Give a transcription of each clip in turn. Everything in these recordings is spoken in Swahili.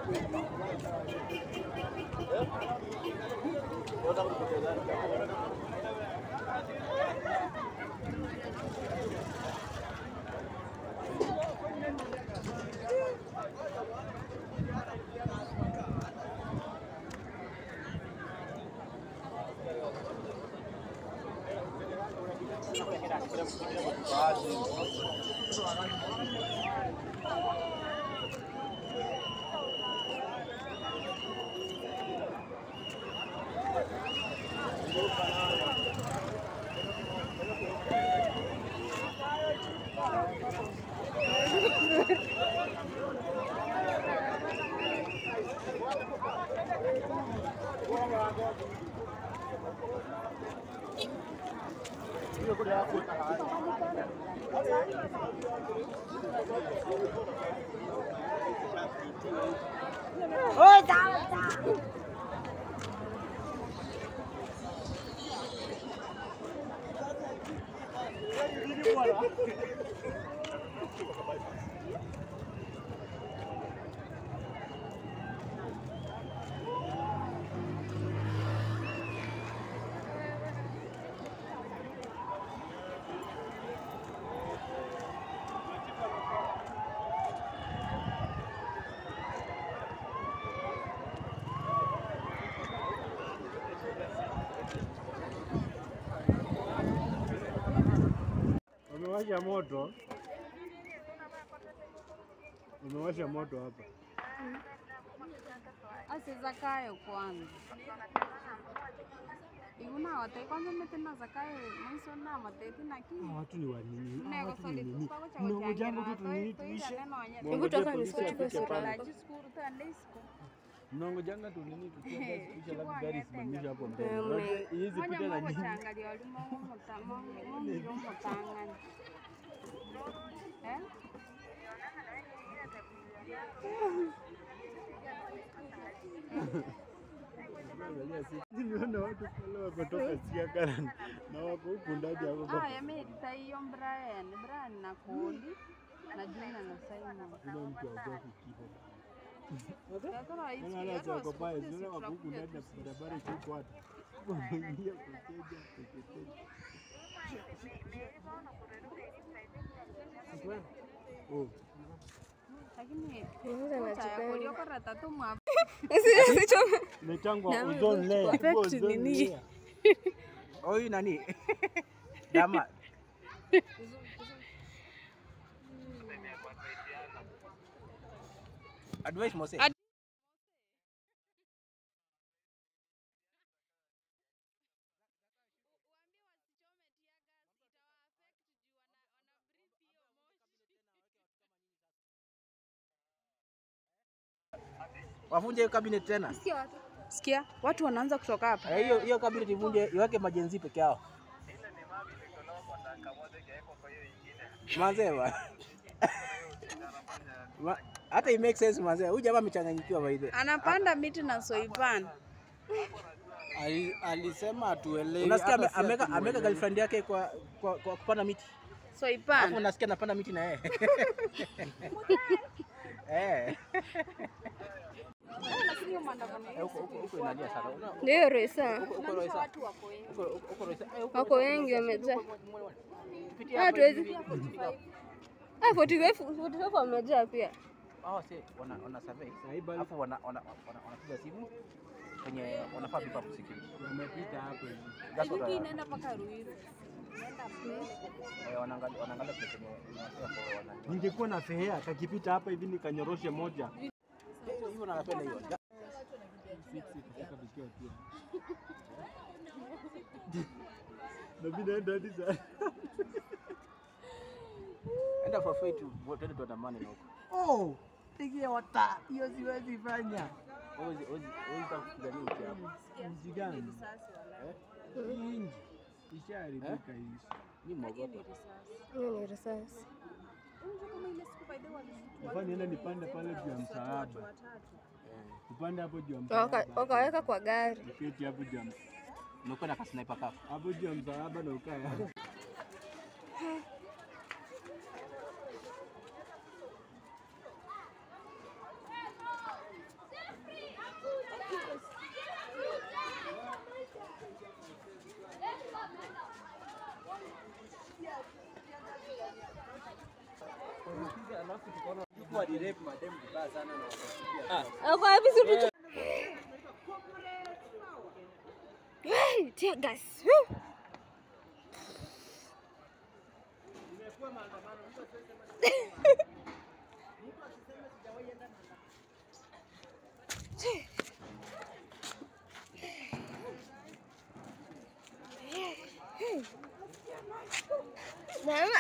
Wamewasha moto, wamewasha moto hapa. asizakayo kwanza iguna wate kwanza metina zakayo mwiso na mateti na ki Hawa watu ni wanini? Hawa nego watu ni soli nini? kwa kwa Mnangojanga tu tunini tuishe? Hebu toka nisichukue sura la yako. jiskuru ta lesko Mnangojanga tu nini tukienda kuisha Chukua labda gari ngete simamisha hapo mbele. Mm. Unajua hizi moja pita na mo nini? changalia oli mo mo ta mo mo miro mo tangani eh Nimeona watu pale wametoka Siakaran na wako huku ndani hapo. ah yamerita hiyo Brian Brian na Koli na Juna na Simon Kuna mtu hapo kikipo. Kakora hizi Kama ana chako pale, tunaona wako huku ndani na barabara iko watu. Wameingia kuteja, kuteja. Oh, lakini Kwanza nachukua uliokora tatu mwa imetangwa Na wewe ozone layer. effect Iko ozone nini? layer. Huyu nani? Dama. Advice Mose. Ad- Wavunje hiyo cabinet tena. sikia watu wanaanza kutoka hapa Eh, Hiyo hiyo cabinet ivunje iweke majenzi peke yao. Manze bwana. Ma- Hata it make sense manze. Huyu jamaa amechanganyikiwa by the way. anapanda miti na soipan Ali- Alisema atuelewi. Unasikia ame- hata si ameka atuelewi. ameka girlfriend yake kwa kwa, kwa kupanda miti. Hapo soipan unasikia anapanda miti na yeye. Eh. Eh, huko huko huko inalia sana. Una- ndio Roisa, huko- huko Roysa. Huko huko- huko Roysa. Eh, huko- wako wengi wamejaa. Pitia Ah, hapo tuwezi- hivi, pitia hapo. Ah, 45 45 wamejaa pia. Hao si wana wana survey. Saiba- Alafu wana wana wana- wanapiga simu kwenye wanafaa pipa security. Wamepita hapo hivi. That's what I- inaenda mpaka ruiru eh, wanaangalia wanaangalia place yenye wanasema kwa wana. Ningekuwa na fehea kakipita hapa hivi nikanyoroshe moja. Hivyo na napenda hiyo. Fix it, kufika vikiwa pia. Na mimi naenda hadi saa. Enda for free tu, twende tuandamane na huko. Oh, pigia wata. Hiyo siwezi fanya. Ozi ozi ozi takupigania uki hapo. Mji gani? Hii inji ishaharibika hii. Ni mwogopa. Hiyo ni risasi. Nafaa niende nipande pale juu ya msalaba. Tupande hapo juu ya Waka- msalaba. Wakaweka kwa gari. Uketi hapo juu ya ms- Unakuwa na kasniper kafu. hapo juu ya msalaba na ukae hapo. Hapo alirape madem vibaya sana na wakafikia. Ako wapi si tutu? Hey, tear gas. Woo. Mama.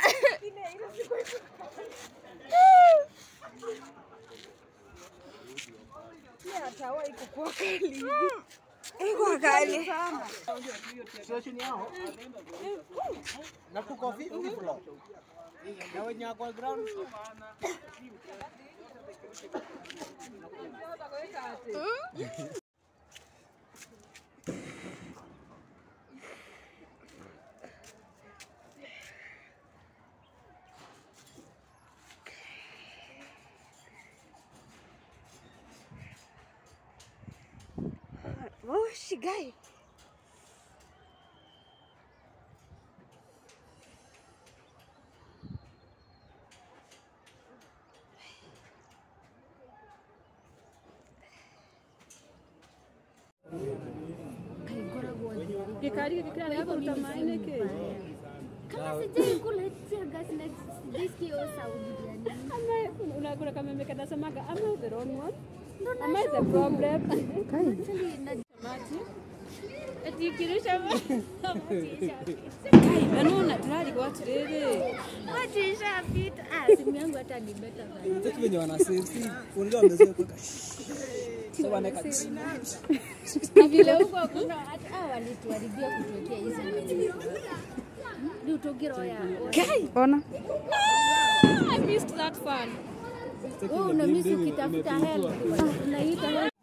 Iko kali. Situation yao na tuko fifty floor. Na wenye wako ground Oh, she guy. Gĩkari gĩkĩ kĩrarĩ gũkũruta maĩ nĩkĩ? Kama sijaikula tear gas na sijaisikia hiyo sauti ya nini. Ama unakula kama mimi kanasemaga am I the wrong one? Am I the problem? Actually, na Mati. Eti kirusha Kai, banona turali kwa tiriri. watu ishapita. Ah, simu yangu hata ni better than Sasa venye wanasensi, unajua wamezoea kuweka sasa wanaweka na vile huko kuna hata hao walituharibia kutuwekea hizi maneno. Ni utogiro ya. Ona. I missed that fun. Wewe una miss ukitafuta help. Unaita help.